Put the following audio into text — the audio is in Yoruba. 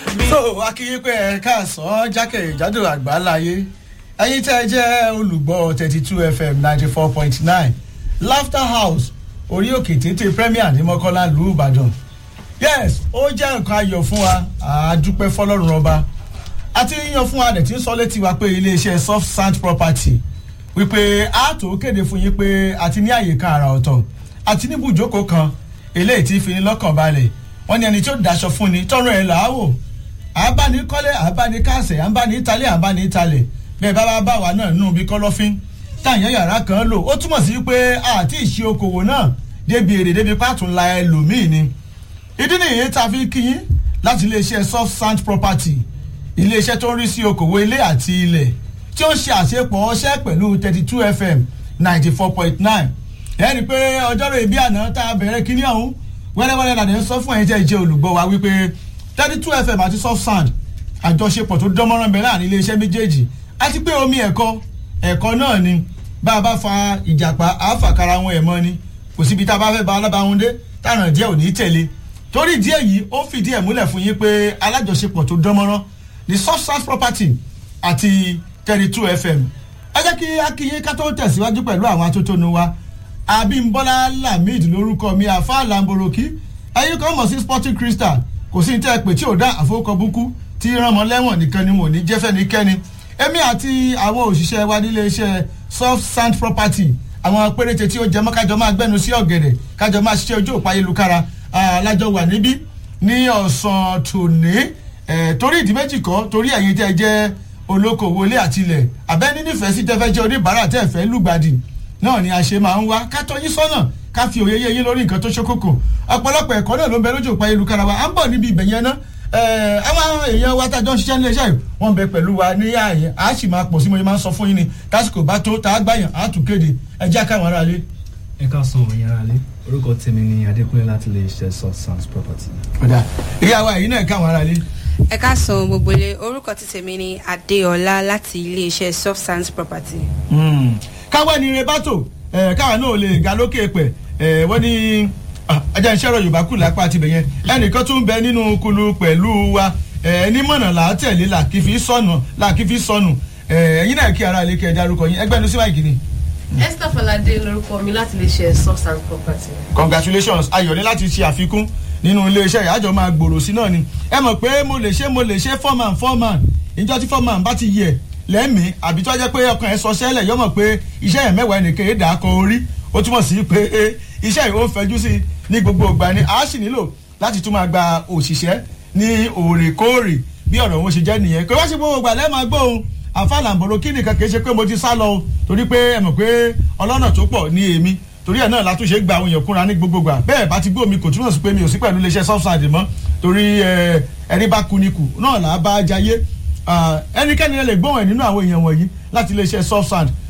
so akínyìn pé ẹ káàsán jákèjádò àgbáláyé ẹyin tẹ́ ẹ jẹ́ olùgbọ́ thirty two fm ninety four point nine laughter house orí òkè téńté premier ní mọ́kànlá lù ìbàdàn yes ó jẹ́ nǹkan ayọ̀ fún wa àádúpẹ́ fọlọ́run ọba àti yíyan fún wa rẹ̀ tí ń sọ létí wa pé iléeṣẹ́ soft sand property wípé a tó kéde fún yín pé àti ní àyè kan àrà ọ̀tọ̀ àti ní ibùjókòó kan eléyìí tí fi ní lọ́kàn balẹ̀ wọ́n ní ẹni tí ó daṣọ fún ni tọrọ ẹ̀ làáwò àbánikọ́lé àbánikásẹ̀ àbánitalẹ̀ àbánitalẹ̀ bẹ́ẹ̀ bá bá bá wa náà nù bí kọ́lọ́fín táyàn yàrá kan lò ó túmọ̀ sí pé àti ìṣe okòwò náà débi èrè débi pàtún la ẹlòmíì ni ìdí nìyí tá a fi kí yín láti iléeṣẹ́ soft sand property iléeṣẹ́ tó ń rí sí okòwò ilé àti ilẹ̀ tí ó ń ṣe àṣepọ̀ ọṣẹ́ pẹ̀lú thirty two fm ninety four point nine ẹni pé ọjọ́rò ìbí àná tá a bẹ̀rẹ̀ kíní ọ̀hún wẹ́rẹ́wẹ́rẹ́ làdé ń sọ fún ẹ̀yin tẹ́ ẹ jẹ́ olùgbọ́ wa wípé thirty two fm àti soft sand àjọṣepọ̀ tó dánmọ́rán bẹ láàrin iléeṣẹ́ méjèèjì àti pé omi ẹ̀kọ́ ẹ̀kọ́ náà ni bá a bá fa ìjàpá àáfàkàrà wọn ẹ̀ mọ́ ni kò síbi tá a bá fẹ́ ba alábàáhùn dé tààràn díẹ̀ ò ní tẹ̀lé torí díẹ̀ yìí ó fìdí ẹ̀ múlẹ̀ fún yín pé alájọṣepọ̀ tó dánmọ́rán ni soft sand property àti thirty two fm ẹ jẹ́ kí akínyé ká tó tẹ̀síwájú pẹ̀lú àwọn atótónu wa abimbola lamid lórúkọ mi àfa lamboroki ẹyin kan mọ̀ sí sporting crystal kò sí ní tẹ́ ẹ pé tí ò dá àfọwọ́kọ búkú tí ránmọ lẹ́wọ̀n nìkan ni wò ní jẹ́fẹ́ ní kẹ́ni èmi àti àwọn òṣìṣẹ́ wa nílé iṣẹ́ soft sand property àwọn péréte tí ó jẹ mọ́ kájọ máa gbẹ́nu sí ọ̀gẹ̀dẹ̀ kájọ máa ṣiṣẹ́ ojú òpá ayélujára alájọ wà níbí ní ọ̀sán tòní torí ìdí méjì kọ́ torí ẹ̀yin tẹ́ jẹ́ olókoòwò ilé àtilẹ̀ abẹ́ni nífẹ̀ẹ́ sí tẹ́fẹ́ jẹ́ oníbàárà tẹ́ fẹ́ lùgbàdì náà ni a ṣe máa ń wá ká tọ́ yín sọ́nà ká fi òye yé yín lórí nǹkan tó ṣókòkò ọ̀pọ̀lọpọ̀ ẹ̀kọ́ náà ló ń bẹ lójú òpá ayélujára wa à ń bọ̀ níbi ibẹ̀ yẹn ná àwọn èèyàn wa tájọ́ ń ṣiṣẹ́ ní iléeṣẹ́ yìí wọ́n bẹ pẹ̀lú wa ní ààyè a sì máa pọ̀ sí mo yẹn máa ń sọ fún yín ni tásìkò bá tó tá a gbàyàn á tún kéde ẹ jẹ́ káwọn ará lé. ẹ ká sọ òun yàrá lé orúkọ tèmi ni adékúnlé láti lè ṣe soft sands property. ọ̀dà ìyá wa èyí náà káwọn ará lé. ẹ ká san gbogbo ilé orúkọ tí tèmi ni adéọlá láti iléeṣẹ́ soft sands property. káwé ni ire bátò káwa náà lè ga lókè pẹ̀ wọ́n ní ajá iṣẹ́ ọ̀rọ̀ yorùbá kù lápá àti bẹ̀yẹn ẹnìkan tún bẹ nínú kulu pẹ̀lú wa ẹni mọ̀nà là á tẹ̀lé là kí fi sọnù là kí fi sọnù ẹ̀yin náà kí ara ilé kí ẹ dárúkọ yín ẹgbẹ́ ẹnu sí máìkì ni. esther falade lorúkọ mi láti lè ṣe soft and property. congratulations ayọ̀ ní láti ṣe àfikún nínú iléeṣẹ́ ìyájọ́ máa gbòòrò sí náà ni ẹ mọ̀ pé mo lè ṣe mo lè ṣe foreman foreman ìjọ tí foreman bá ti yẹ lẹ́mìí àbí tó jẹ́ pé ọkàn ẹ̀ sọ sẹ́lẹ̀ yọmọ̀ pé iṣẹ́ yẹn mẹ́wàá ẹnìkan èdè akọ orí ó túmọ̀ sí pé iṣẹ́ yìí ó ń fẹjú sí ní gbogbo ìgbà ni a sì nílò láti tún máa gba òṣìṣẹ́ ní òrèkóòrè bí ọ̀rọ̀ wọn ṣe jẹ́ nìyẹn pé wá sí gbogbo ìgbà lẹ́ẹ̀ máa gbóhùn àfàlàǹbọ̀rọ̀ kí nìkan kì í ṣe pé mo ti sá lọ o torí pé ẹ mọ̀ pé ọlọ́nà tó pọ̀ ní èmi torí ẹ̀ náà látúnṣe gba àwọn èèyàn kúnra ní gbogbo ìgbà bẹ́ẹ̀ bá ti gbó mi kò túmọ̀ sí pé mi ò sí pẹ̀lú iléeṣẹ́ subside mọ́ torí ẹni bá ku ni kù náà là á bá jayé ẹnikẹ́ni lè gbóhùn ẹ̀ nínú àwọn èèyàn wọ̀nyí láti iléeṣẹ́ subside